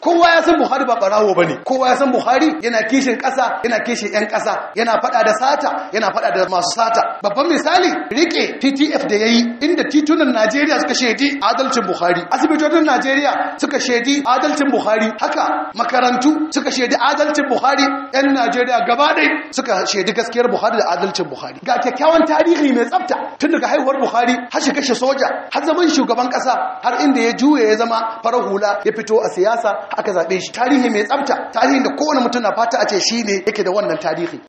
kowa ya san Buhari ba barawo bane kowa ya san Buhari yana kishin ƙasa yana kishin ƴan ƙasa yana faɗa da sata yana faɗa da masu sata babban misali rike TTF da yayi inda titunan Najeriya suka shaidi adalcin Buhari asibitocin Najeriya suka shaidi adalcin Buhari haka makarantu suka shaidi adalcin Buhari ƴan Najeriya gaba ɗaya suka shaidi gaskiyar Buhari da adalcin Buhari ga kyakkyawan tarihi mai tsafta tun daga haihuwar Buhari har shi kashe soja har zaman shugaban ƙasa har inda ya juye ya zama farar hula ya fito a siyasa aka zaɓe shi tarihi mai tsafta tarihin da kowane mutum na fata a ce shi ne yake da wannan tarihi